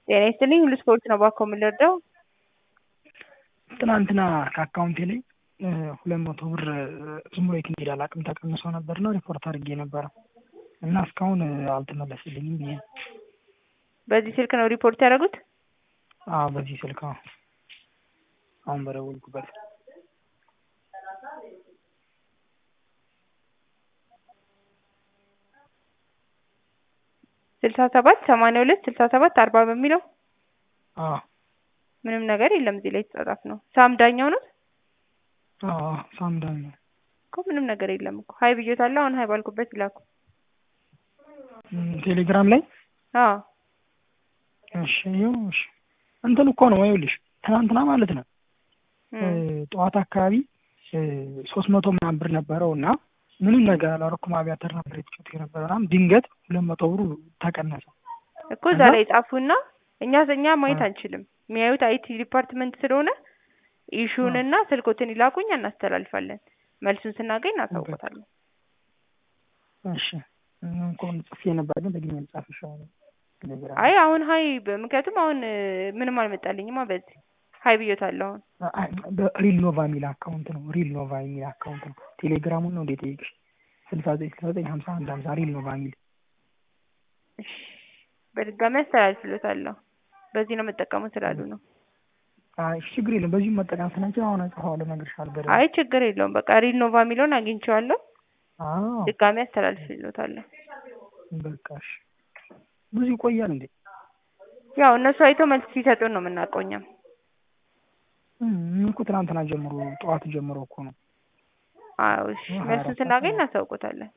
ጤና ይስጥልኝ ሁሉ ስፖርት ነው ባኮ የምንረዳው ትናንትና ከአካውንቴ ላይ ሁለት መቶ ብር ዝም ብሎ የት እንደሄደ አላውቅም ተቀንሶ ነበር እና ሪፖርት አድርጌ ነበረ እና እስካሁን አልተመለስልኝም ብዬ ነው። በዚህ ስልክ ነው ሪፖርት ያደረጉት? አዎ በዚህ ስልክ አዎ አሁን በደወልኩበት ስልሳ ሰባት ሰማንያ ሁለት ስልሳ ሰባት አርባ በሚለው አዎ ምንም ነገር የለም እዚህ ላይ የተጻጻፍ ነው። ሳም ዳኛው ነው አዎ ሳምዳኝ ነው እኮ ምንም ነገር የለም እኮ ሀይ ብዬታለሁ። አሁን ሀይ ባልኩበት ይላኩ። ቴሌግራም ላይ አዎ እሺ ይኸው እሺ እንትን እኮ ነው ይኸውልሽ ትናንትና ማለት ነው ጠዋት አካባቢ ሶስት መቶ ምናምን ብር ነበረው እና ምንም ነገር አላደረኩም። አብያተር ነበር የተጫወትኩት የነበረ ምናምን ድንገት ሁለት መቶ ብሩ ተቀነሰ እኮ እዛ ላይ ጻፉና እኛ እኛ ማየት አንችልም። የሚያዩት አይቲ ዲፓርትመንት ስለሆነ ኢሹንና ስልኮትን ይላኩኝ እናስተላልፋለን። መልሱን ስናገኝ እናሳውቆታለን። እሺ እንኳን ጽፌ ነበር ግን ደግሜ ልጻፍ ይሻላል። አይ አሁን ሀይ ምክንያቱም አሁን ምንም አልመጣልኝማ በዚህ ሀይ ብዬታለሁ። አሁን ሪል ኖቫ የሚል አካውንት ነው። ሪል ኖቫ የሚል አካውንት ነው። ቴሌግራሙን ነው እንዴት ጠይቅሽ? ስልሳ ዘጠኝ ስልሳ ዘጠኝ ሀምሳ አንድ ሀምሳ ሪል ኖቫ የሚል እሺ፣ በድጋሚ አስተላልፍሎታለሁ። በዚህ ነው መጠቀሙ ስላሉ ነው። አይ ችግር የለም። በዚሁ መጠቀም ስንችል አሁን እጽፈዋለሁ፣ እነግርሻለሁ በደንብ። አይ ችግር የለውም። በቃ ሪል ኖቫ የሚለውን አግኝቼዋለሁ። አዎ ድጋሚ አስተላልፍሎታለሁ። በቃ እሺ። ብዙ ይቆያል እንዴ? ያው እነሱ አይተው መልስ ሲሰጡን ነው የምናውቀው እኛም እኮ ትናንትና ጀምሮ ጠዋት ጀምሮ እኮ ነው። አዎ እሺ፣ መልሱን ስናገኝ እናሳውቆታለን።